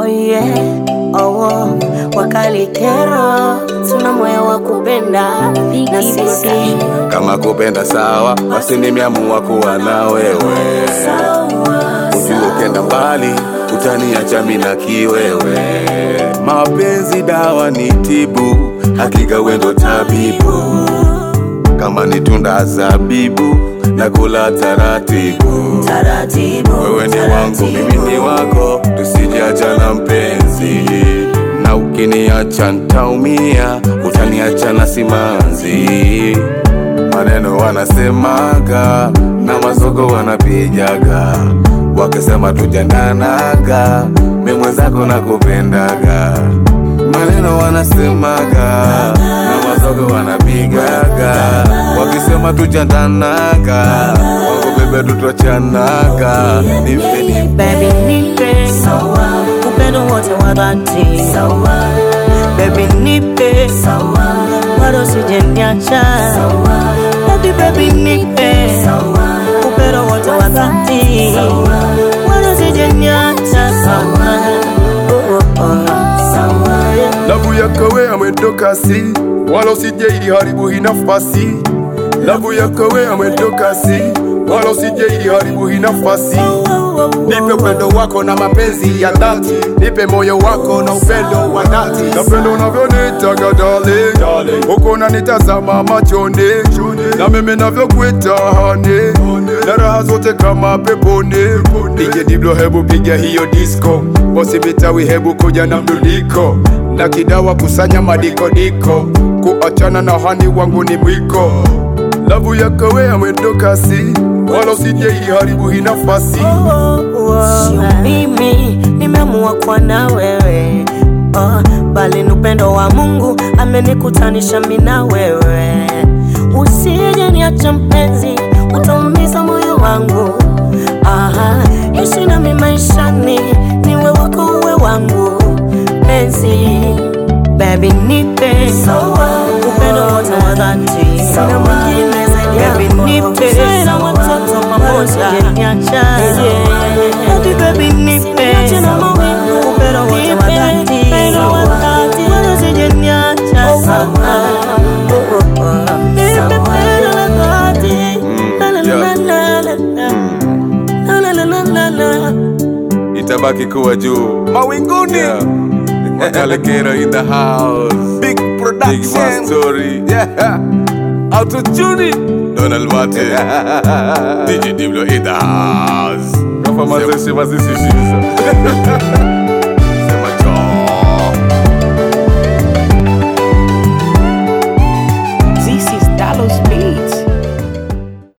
Oh yeah, oh, oh. Wakali kero, tuna moyo wa kupenda na sisi Kama kupenda sawa, basi nimeamua kuwa na wewe. Ujue ukenda mbali, utaniacha mimi na kiwewe. Mapenzi dawa ni tibu, hakika wendo tabibu. Kama ni tunda zabibu, na kula taratibu. taratibu, Wewe ni wangu, mimi ni wako, tusijiachana mpenzi. Na ukiniacha ntaumia, utaniacha na simanzi. Maneno wanasemaga na mazogo wanapijaga, wakisema tujandanaga, mi mwenzako nakupendaga. Maneno wanasemaga na mazogo wanapigaga, wakisema tujandanaga, wako bebe tutwachanaga. Nipe nipe Baby nipe upendo wote wa dhati Baby nipe bado usijeniacha Baby baby nipe upendo wote wa dhati bado usijeniacha Oh, oh, oh. Lavu yako we amwendo kasi, wala usije iliharibu hii nafasi. Lavu yako we amwendo kasi, wala usije iliharibu hii nafasi. Nipe upendo wako na mapenzi ya dhati, nipe moyo wako na upendo wa dhati. Napenda unavyonitaga darling, huko unanitazama machoni, na mimi navyokuita honey, na raha zote kama peponi. DJ Diblo, hebu piga hiyo disco, bosi Bitawi, hebu kuja na mdudiko, na kidawa kusanya madikodiko, kuachana na hani wangu ni mwiko. Lavu yako we amwendo kasi, wala usije iharibu hii nafasi. Sio mimi nimeamua kuwa na wewe oh, bali ni upendo wa Mungu amenikutanisha mimi na wewe. Usije niacha mpenzi, utaumiza moyo wangu. Aha, ishi nami maishani, niwe wako uwe wangu penzi. Baby nipe upendo wote wa dhati, sina mwingine zaidi yako. Baby nipe na watoto pamoja, niacha Baby baby nipe upendo wote wa dhati, wala usijeniacha. Oh, oh, oh. Nipe pendo la dhati. La, la, la, la, la, la. La, la, la, la, la, la. itabaki kuwa juu Mawinguni yeah. Makalekero in the house Big Big Production Man Story yeah. Auto Tuning Donald Martin DJ Diblo in the house Kafa mazeshe mazeshe shiza